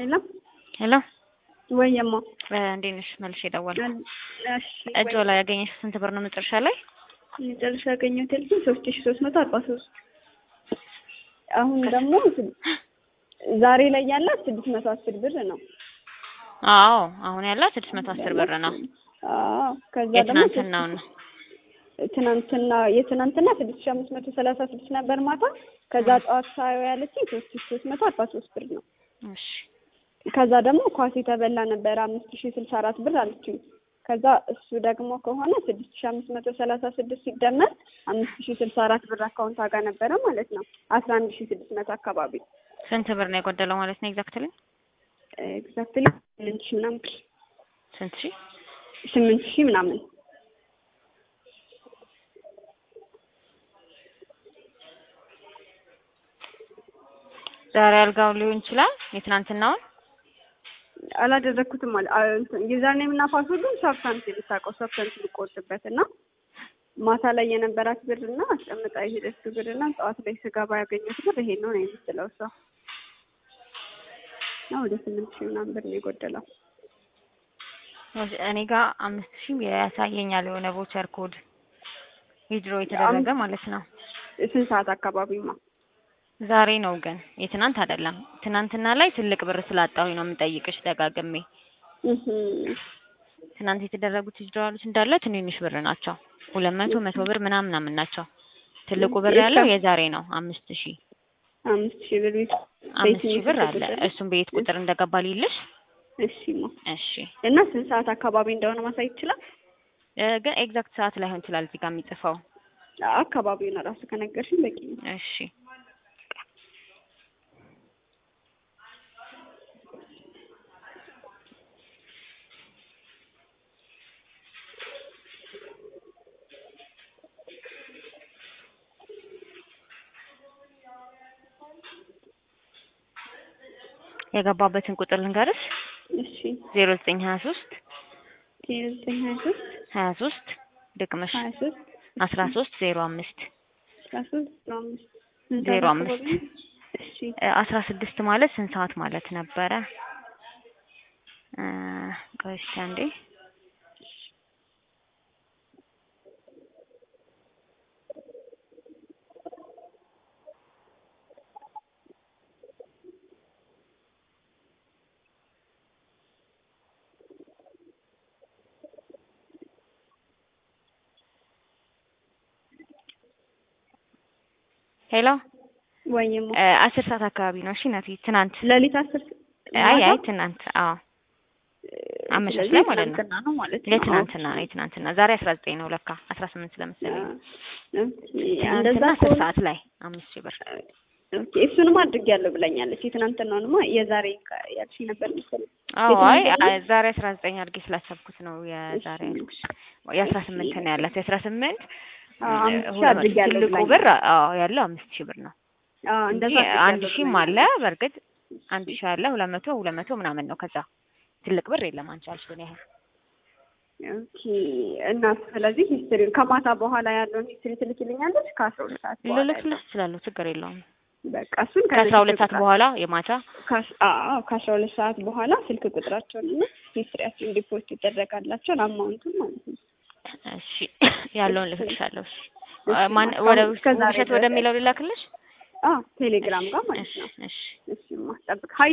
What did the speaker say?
የለም ሄሎ ወይማ እንዴት ነሽ? መልሼ ደወልኩ። እሺ እጆ ላይ ያገኘሽ ስንት ብር ነው መጨረሻ ላይ? መጨረሻ ያገኘሁት ያልኩኝ ሶስት ሺ ሶስት መቶ አርባ ሶስት አሁን ደግሞ ዛሬ ላይ ያላት ስድስት መቶ አስር ብር ነው። አዎ አሁን ያላት ስድስት መቶ አስር ብር ነው። አዎ ከዛ ደግሞ የትናንትናውን ነው። ትናንትና የትናንትና ስድስት ሺ አምስት መቶ ሰላሳ ስድስት ነበር ማታ። ከዛ ጠዋት ሳየው ያለችኝ ሶስት ሺ ሶስት መቶ አርባ ሶስት ብር ነው። እሺ ከዛ ደግሞ ኳስ የተበላ ነበር አምስት ሺ ስልሳ አራት ብር አለችኝ። ከዛ እሱ ደግሞ ከሆነ ስድስት ሺ አምስት መቶ ሰላሳ ስድስት ሲደመር አምስት ሺ ስልሳ አራት ብር አካውንት ጋር ነበረ ማለት ነው። አስራ አንድ ሺ ስድስት መቶ አካባቢ ስንት ብር ነው የጎደለው ማለት ነው? ኤግዛክትሊ ኤግዛክትሊ ስምንት ሺ ምናምን ብር ስንት ሺ? ስምንት ሺ ምናምን ዛሬ አልጋው ሊሆን ይችላል የትናንትናውን አላደረግኩትም አለ ዩዘርኔም እና ፓስወርዱን ሳብሳንት ልታውቀው ሳብሳንት ልቆርጥበት እና ማታ ላይ የነበራት ብር እና አስቀምጣ የሄደችው ብር እና ጠዋት ላይ ስገባ ያገኘሁት ብር ይሄ ነው ነው የምትለው እሷ እና ወደ ስምንት ሺህ ምናምን ብር ነው የጎደለው። እኔ ጋር አምስት ሺህ ያሳየኛል የሆነ ቮቸር ኮድ ዊድሮ የተደረገ ማለት ነው። ስንት ሰዓት አካባቢማ? ዛሬ ነው ግን የትናንት አይደለም። ትናንትና ላይ ትልቅ ብር ስላጣሁኝ ነው የምጠይቅሽ ደጋግሜ። ትናንት የተደረጉት ዊዝድሮዋሎች እንዳለ ትንንሽ ብር ናቸው። ሁለት መቶ መቶ ብር ምናምን ምናምን ናቸው። ትልቁ ብር ያለው የዛሬ ነው አምስት ሺህ አምስት ሺህ ብር አምስት ሺህ ብር አለ። እሱም በየት ቁጥር እንደገባ ልይልሽ? እሺማ እሺ። እና ስንት ሰዓት አካባቢ እንደሆነ ማሳየት ይችላል? ግን ኤግዛክት ሰዓት ላይሆን ይችላል እዚህ ጋር የሚጽፈው። አካባቢውን እራሱ ከነገርሽኝ በቂ ነው። እሺ የገባበትን ቁጥር ልንገርሽ። እሺ ዜሮ ዘጠኝ ሀያ ሶስት ዜሮ ዘጠኝ ሀያ ሶስት ሀያ ሶስት ድቅመሽ ሀያ ሶስት አስራ ሶስት ዜሮ አምስት አስራ ሶስት ዜሮ አምስት ዜሮ አምስት እሺ አስራ ስድስት ማለት ስንት ሰዓት ማለት ነበረ? ቆይ እስኪ አንዴ ሄሎ ወይም አስር ሰዓት አካባቢ ነው። እሺ ናቲ፣ ትናንት ሌሊት አስር አይ አይ ትናንት አዎ አመሻሽ ላይ ማለት ነው። ነው ማለት ነው። የትናንትና ነው የትናንትና ዛሬ አስራ ዘጠኝ ነው ለካ አስራ ስምንት ስለመሰለኝ እንደዛ ትናንትና አስር ሰዓት ላይ አምስት ሺህ ብር ኦኬ እሱንም አድርጌያለሁ ብላኛለች። የትናንትናውንማ የዛሬ ያልሽ ነበር መሰለኝ። አዎ አይ ዛሬ አስራ ዘጠኝ አድርጌ ስላሰብኩት ነው የዛሬ ያልኩሽ። የአስራ ስምንት ነው ያላት የአስራ ስምንት ትልቁ ብር አዎ ያለው አምስት ሺህ ብር ነው። እንደዛ አንድ ሺህም አለ በእርግጥ አንድ ሺህ አለ ሁለት መቶ ሁለት መቶ ምናምን ነው። ከዛ ትልቅ ብር የለም አንቺ ያልሽውን ያህል ኦኬ እና ስለዚህ ሂስትሪ ከማታ በኋላ ያለውን ሂስትሪ ትልክልኛለች ከአስራ ሁለት ሰዓት በኋላ ልልክልሽ እችላለሁ ችግር የለውም። በቃ እሱን ከአስራ ሁለት ሰዓት በኋላ የማታ አዎ ከአስራ ሁለት ሰዓት በኋላ ስልክ ቁጥራቸውን እና ሂስትሪያቸውን ዲፖስት ይደረጋላቸውን አማውንቱን ማለት ነው። እሺ ያለውን ልክልሻለሁ። እሺ ማን ወደ ውሸት ወደሚለው ልላክልሽ? አዎ ቴሌግራም ጋር ማለት ነው። እሺ እሺ ማስጠብቅ